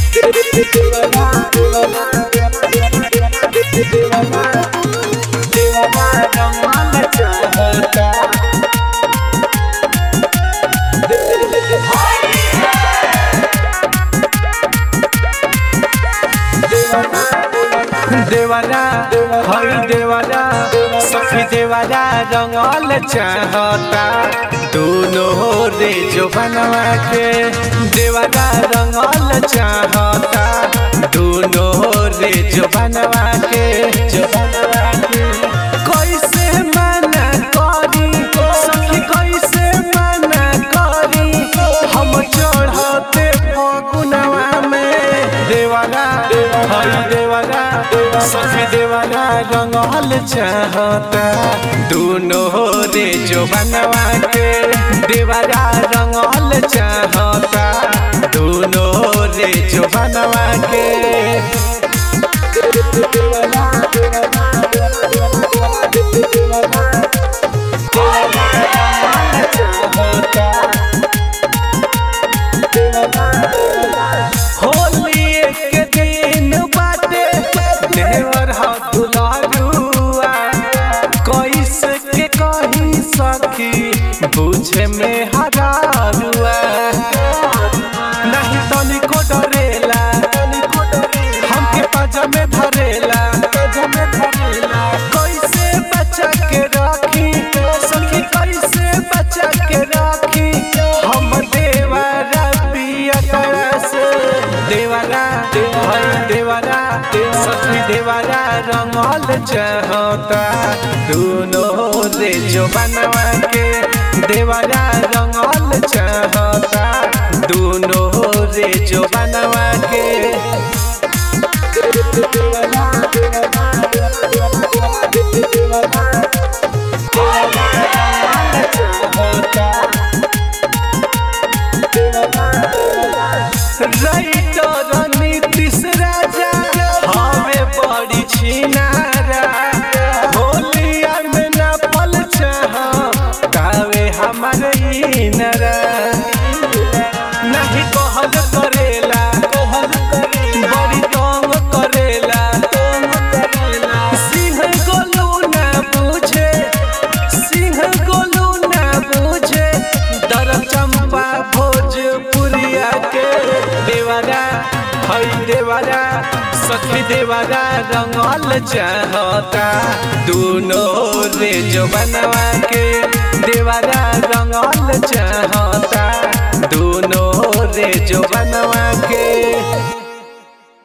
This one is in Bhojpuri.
देवारा हई देवारा सखी देवारा रंगल चाहता दोनों रे जो बनवा के देवारा रंगल चाहता दोनों रे जो बनवा के जो बनवा के कैसे मना करी सखी कैसे मना करी हम चढ़ते फगुनवा में देवारा हई देवारा सखी देवारा रंगल चाहता दोनों रे जो बनवा के देवारा रंगल चाहता दोनों रे जो बनवा के होली के दिन बाटे देवर ह दुलारुआ कैसे के कही सखी बुझे में हरारुआ नहीं तनिको डरेला हमके पाजा में धरेला कैसे बचा के राखी सखी कैसे बचा के राखी हम देवारा पिया से देवारा हई देवारा सखी देवारा रंगल चाहता दोनों रे जो बनवा के देवारा रंगल चाहता दोनों रे जो बनवा के राइटर नीतीश राजा हमें बड़ी छिनारा होलिया में न पल चाह गावे हमारे इनरा नहीं कहल करेला बड़ी तंग करेला सिंह गोलू ना बुझे सिंह गोलू ना बुझे दर चंपा भोजपुरिया के देवारा हई देवारा सखी देवारा रंगल चाहता दोनों रे जो बनवा के देवारा रंगल चाहता दोनों रे जो बनवा के